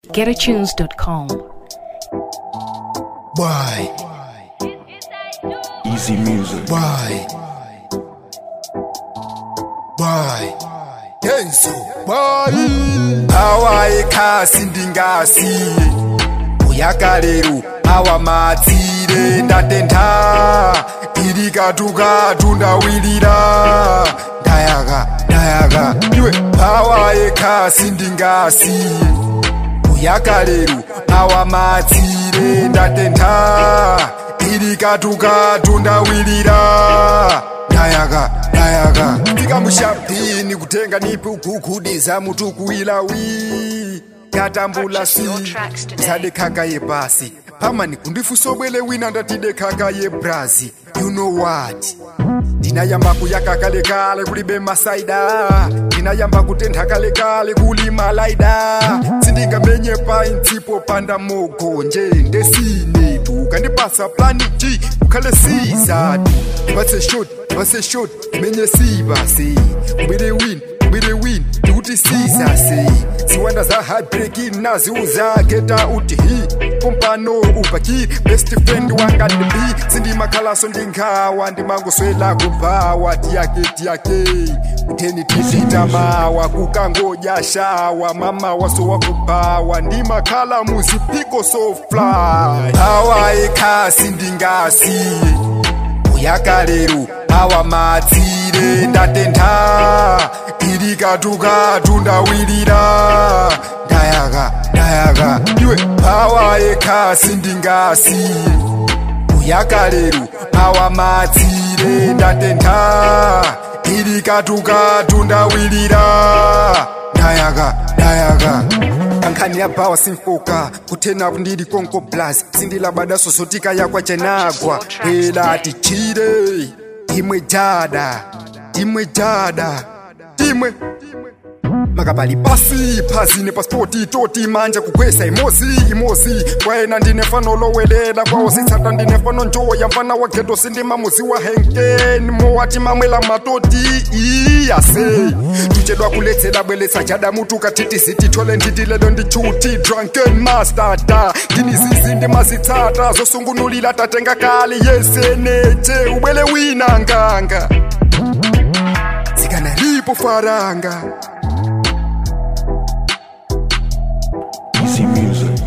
getatunes.com. Why? Easy music. Why? Why? Denso. Why? Hawaii kasi ndingasi uyakalero awamatsire ndatenda iri katukatu ndawirira ndayaka ndayaka iwe hawaii kasi ndingasi uyakalero awamatsire ndatenda iri katukatu ndawirira ndayaka ndayaka ndikamushapini kutenga nipi ukukudiza mutukuilawi katambula si zade khaka yebhasi pamani kundifusobwele wina ndatide khaka yebrazi you know what ndinayamba kuyaka kalekale kulibe masaida ndinayamba kutentha kalekale kuli malaida sindingamenye paintsipo panda mogonje ndesinetu kandipasa plani g ukhale sizatu ndipatse shot ndipatse shot menye sibase ubire win ubire win ndikuti sizase ziwanda za heartbreaking naziuza keta uti hi pompano upakiri best friend wanga ndibi sindimakhalaso ndinghawa ndimangoswela kubhawa tiyake tiyake kutheni tizitamawa kukangoja shawa mama waso wakubhawa ndimakhala muzipiko sofly hawayekhasi ndingasiye uyakalero awamatsire ndatentha iri katukatu ndawirira ndayaka ndayaka iwe hawayekhasi ndingasiye uyakalero awamatsire ndatentha iri katukatu ndawirira ndayaka ndayaka ankhani yabhawa simfoka kuthena ndiri konko blas sindilabada sosotika yakwa chenagwa ela tichire imwe jada imwe jada imwe makabali pasi phazine pasipoti toti manje kukwesa imosi imosi kwena ndinefano lowelela kwawo sitsata ndinefano njoya mfana wa geto sindimamuzi wa henkeni mowati mamwela matoti iyase tuchedwa kuletsela bweletsa jada mutu katiti sitithole nditilelo ndichuti drunken mastata nginizizi ndimazitsata zosungunulila tatenga kali yeseneche ubwele wina nganga zikanalipo faranga Easy music.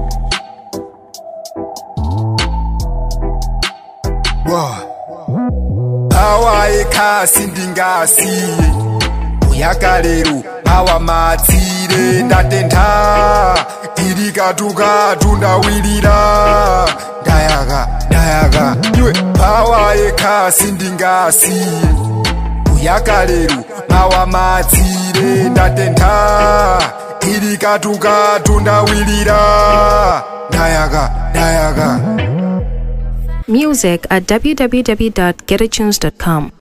hawayekhasi ndingasiye uyakalero awamatsire ndatentha iri katukatu ndawirira ndayaka ndayaka iwe hawayekhasi ndingasiye uyakalero awamatsire ndatentha iri katukatu ndawirira ndayaka ndayaka Music at www.getatunes.com.